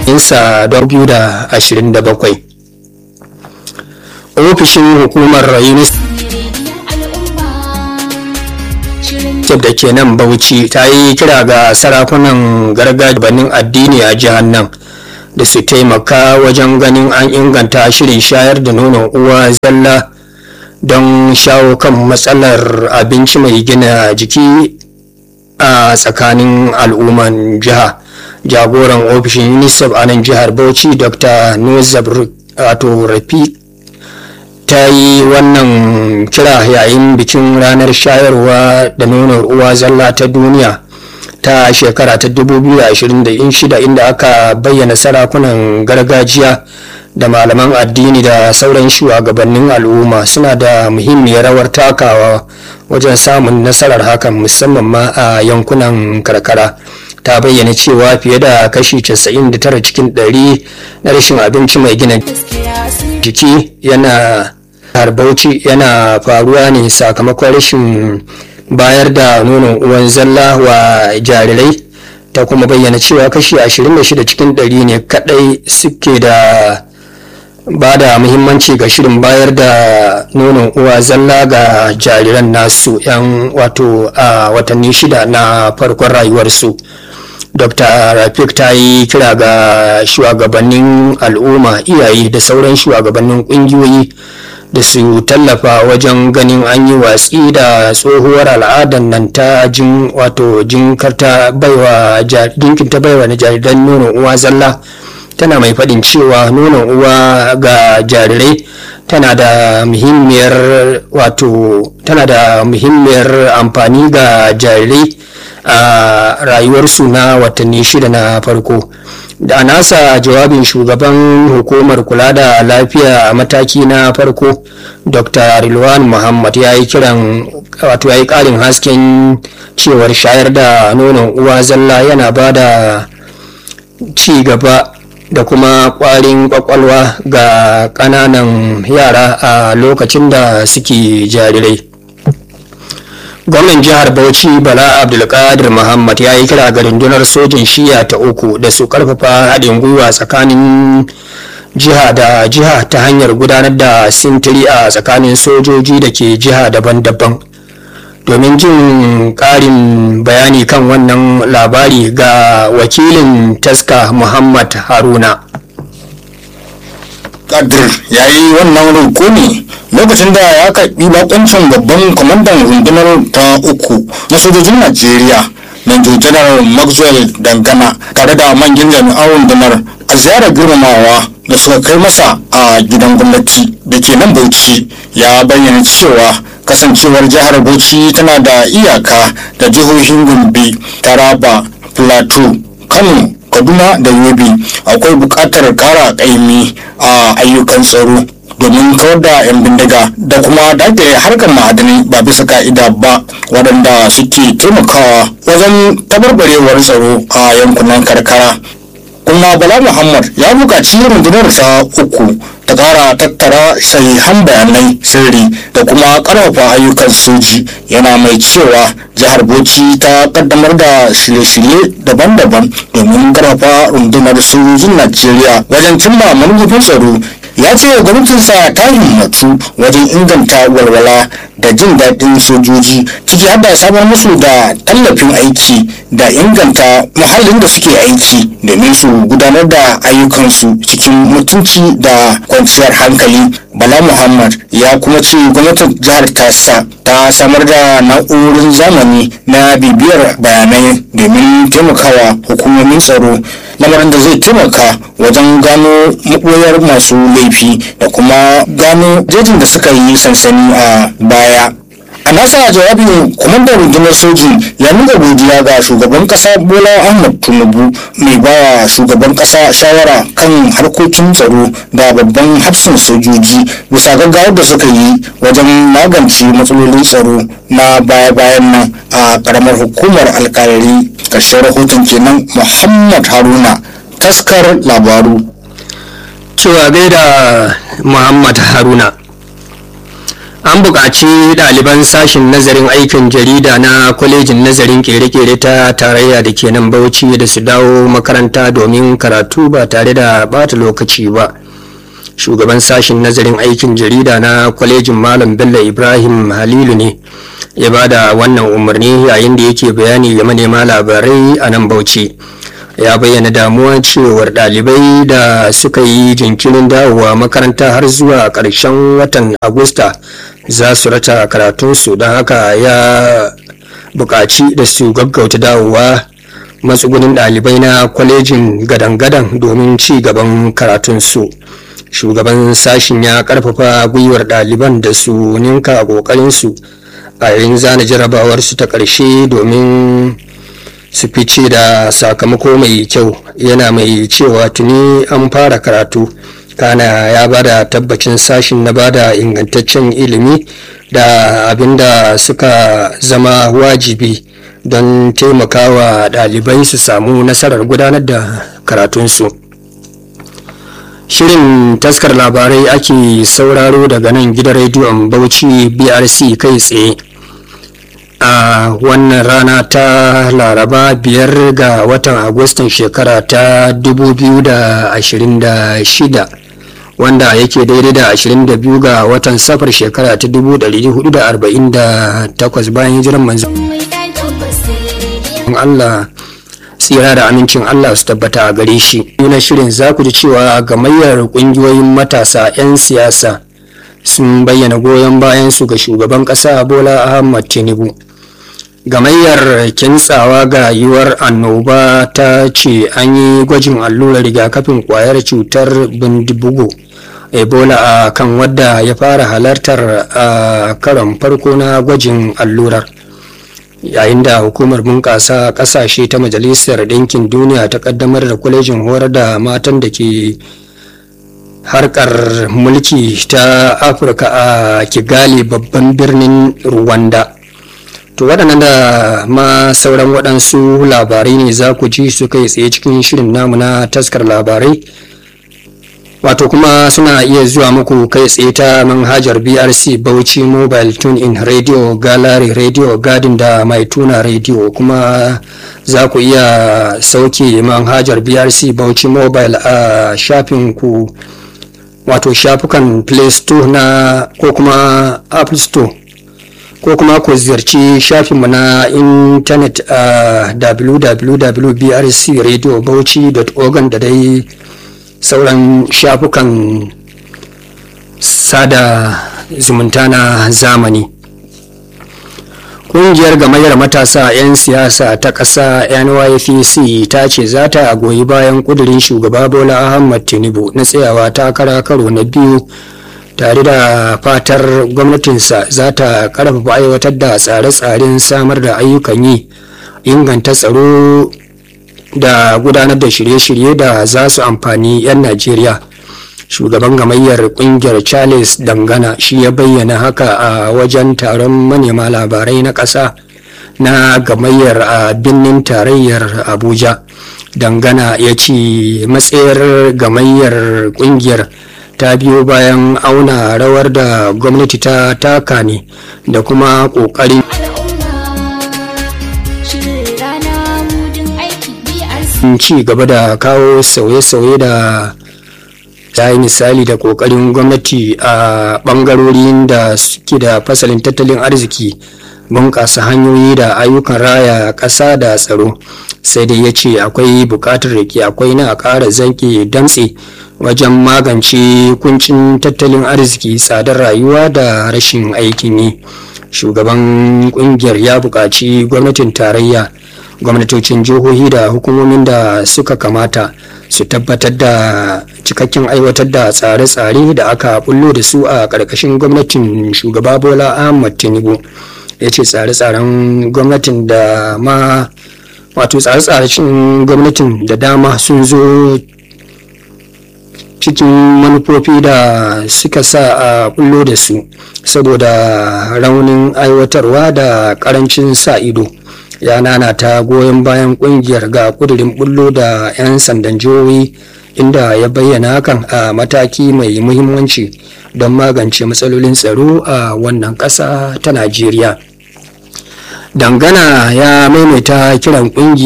insa 2027 ofishin hukumar unicef da ke nan bauchi ta yi kira ga sarakunan gargajiyanin addini a jihar nan da su taimaka wajen ganin an inganta shirin shayar da nonon uwa zalla don shawo kan matsalar abinci mai gina jiki a tsakanin al'umman jiha jagoran ofishin unicef a nan jihar bauchi dr nuzab rafi ta yi wannan kira yayin bikin ranar shayarwa da nonon uwa zalla ta duniya ta shekara ta 2026 inda aka bayyana sarakunan gargajiya da malaman addini da sauran shugabannin al'umma suna da muhimmiyar rawar takawa wajen samun nasarar hakan musamman ma a yankunan karkara ta bayyana cewa fiye da kashi 99 cikin 100 na rashin abinci mai gina jiki yana harbauci yana faruwa ne sakamakon rashin bayar da nonon uwan zalla wa jarirai ta kuma bayyana cewa kashi 26 cikin 100 ne kadai suke da ba da muhimmanci ga shirin bayar da nonon uwa zalla ga jariran nasu yan wato a watanni shida na farkon rayuwarsu dr rafik ta yi kira ga shugabannin al'umma iyaye da sauran shugabannin kungiyoyi da su tallafa wajen ganin an yi watsi da tsohuwar al'adar nan ta jin wato jinkarta baiwa jinkinta baiwa na jariran nonon uwa zalla tana mai faɗin cewa nonon uwa ga jarirai tana da muhimmiyar wato tana da muhimmiyar amfani ga jarirai a rayuwarsu na watanni shida na farko da nasa jawabin shugaban hukumar kula da lafiya a mataki na farko dr rilwan muhammad ya yi kiran wato ya yi ƙarin hasken cewar shayar da nonon uwa zalla yana ba da ci gaba da kuma ƙwarin ƙwaƙwalwa ga ƙananan yara a lokacin da suke jarirai gwamnan jihar bauchi bala abdulkadir muhammad ya yi kira ga rundunar sojin shiya ta uku da su karfafa haɗin gwiwa tsakanin jiha da jiha ta hanyar gudanar da sintiri a tsakanin sojoji da ke jiha daban-daban domin jin ƙarin bayani kan wannan labari ga wakilin taska muhammad haruna kadir ya yi wannan roƙo ne lokacin da ya karɓi bakoncin babban kwamandan rundunar ta uku na sojojin najeriya manjo janar maxwell dangana tare da manyan jami'an rundunar a ziyarar girmamawa da suka kai masa a gidan gwamnati da ke nan bauchi ya bayyana cewa kasancewar jihar bauchi tana da iyaka da jihohin gombe taraba plateau kano kaduna da yobe akwai buƙatar ƙara ƙaimi a ayyukan tsaro domin kawar da 'yan bindiga da kuma dakile harkar ma'adanai ba bisa ka'ida ba waɗanda suke taimakawa wajen tabarbarewar tsaro a yankunan karkara kuma bala muhammad ya buƙaci rundunar ta uku ta ƙara tattara sahihan bayanai sirri da kuma ƙarfafa ayyukan soji yana mai cewa jihar bauchi ta kaddamar da shirye-shirye daban-daban domin ƙarfafa rundunar sojojin najeriya wajen cimma manufofin tsaro ya ce gwamnatinsa ta himmatu wajen inganta walwala da jin daɗin sojoji ciki har da samar musu da tallafin aiki da inganta muhallin da suke aiki domin su gudanar da ayyukansu cikin mutunci da kwanciyar hankali bala muhammad ya kuma ce gwamnatin jihar tasa ta samar da na'urorin zamani na bibiyar bayanai domin taimakawa hukumomin tsaro lamarin da zai taimaka wajen gano maɓoyar masu laifi da kuma gano jejin da suka yi sansani a baya a nasa jawabin kwamandan rundunar sojin ya nuna godiya ga shugaban kasa bola ahmad tinubu mai bawa shugaban kasa shawara kan harkokin tsaro da babban hafsin sojoji bisa gaggawar da suka yi wajen magance matsalolin tsaro na baya-bayan nan a karamar hukumar alkalari ƙarshen rahoton kenan muhammad haruna taskar labaru cewa gaida muhammad haruna an buƙaci ɗaliban sashen nazarin aikin jarida na kwalejin nazarin kere-kere ta tarayya da ke nan bauchi da su dawo makaranta domin karatu ba tare da bata lokaci ba shugaban sashen nazarin aikin jarida na kwalejin malam bello ibrahim halilu ne ya ba da wannan umarni yayin da yake bayani ga manema labarai a nan bauchi ya bayyana damuwa cewar ɗalibai da suka yi jinkirin dawowa makaranta har zuwa ƙarshen watan agusta za su rata karatunsu don haka ya buƙaci da su gaggauta dawowa matsugunin ɗalibai na kwalejin gadan-gadan domin ci gaban karatunsu shugaban sashin ya ƙarfafa gwiwar ɗaliban da su ninka ƙoƙarinsu a yayin zana jarabawarsu ta ƙarshe domin su fice da sakamako mai kyau yana mai cewa tuni an fara karatu kana ya bada tabbacin sashin na bada ingantaccen ilimi da abinda suka zama wajibi don taimakawa ɗalibai su samu nasarar gudanar da karatunsu shirin taskar labarai ake sauraro daga nan gidan rediyon bauchi brc kai tsaye a wannan rana ta laraba biyar ga watan agustan shekara ta 2026 wanda yake daidai da 22 ga watan safar shekara ta 1448 bayan jiran manzan Allah tsira da amincin Allah su tabbata a gare shi na shirin za ku ji cewa gamayyar ƙungiyoyin matasa 'yan siyasa sun bayyana goyon bayan su ga shugaban ƙasa bola ahmad tinubu gamayyar kintsawa ga yiwuwar annoba ta ce an yi gwajin allurar rigakafin kwayar cutar bindibugu ebola a kan wadda ya fara halartar a karon farko na gwajin allurar yayin da hukumar bunƙasa ƙasashe ta majalisar ɗinkin duniya ta ƙaddamar da kwalejin horar da matan da ke harkar mulki ta afirka a kigali babban birnin rwanda to waɗannan da ma sauran waɗansu labarai ne za ku ji su kai tsaye cikin shirin namu na taskar labarai wato kuma suna iya zuwa muku kai tsaye ta manhajar brc bauchi mobile tune in radio gallery radio garden da mai tuna radio kuma za ku iya sauke manhajar brc bauchi mobile a shafin ku wato shafukan play store na ko kuma apple store ko kuma ku ziyarci shafinmu na intanet a www.brcradiobauchi.org da dai sauran shafukan sada zumunta na zamani Ƙungiyar gamayyar matasa 'yan siyasa ta ƙasa NYPC ta ce za ta goyi bayan ƙudurin shugaba Bola Ahmad Tinubu na tsayawa takara karo na biyu tare da fatar gwamnatinsa za ta karfafa aiwatar da tsare-tsaren samar da ayyukan yi inganta tsaro da gudanar da shirye-shirye da za su amfani 'yan najeriya shugaban gamayyar kungiyar charles dangana shi ya bayyana haka a wajen taron manema labarai na ƙasa na gamayyar a birnin tarayyar abuja dangana ya ce matsayar gamayyar kungiyar ta biyo bayan auna rawar da gwamnati ta taka ne da kuma ƙoƙarin ci gaba da kawo sauye-sauye da ta yi misali da ƙoƙarin gwamnati a ɓangarorin da suke da fasalin tattalin arziki bunƙasa hanyoyi da ayyukan raya ƙasa da tsaro sai dai ya ce akwai buƙatar da ke akwai na ƙara zanke damtse wajen magance kuncin tattalin arziki tsadar rayuwa da rashin aikin yi shugaban kungiyar ya buƙaci gwamnatin tarayya gwamnatocin jihohi da hukumomin da suka kamata su tabbatar da cikakken aiwatar da tsare-tsare da aka bullo da su a ƙarƙashin gwamnatin shugaba bola ahmad tinubu ya ce tsare-tsaren gwamnatin da ma wato tsare-tsaren gwamnatin da dama sun zo cikin manufofi da suka sa a bullo da su saboda raunin aiwatarwa da karancin sa ido ya ta goyon bayan kungiyar ga kudirin bullo da 'yan sandan jihohi inda ya bayyana hakan a mataki mai muhimmanci don magance matsalolin tsaro a wannan ƙasa ta najeriya dangana ya maimaita kiran ƙungiyar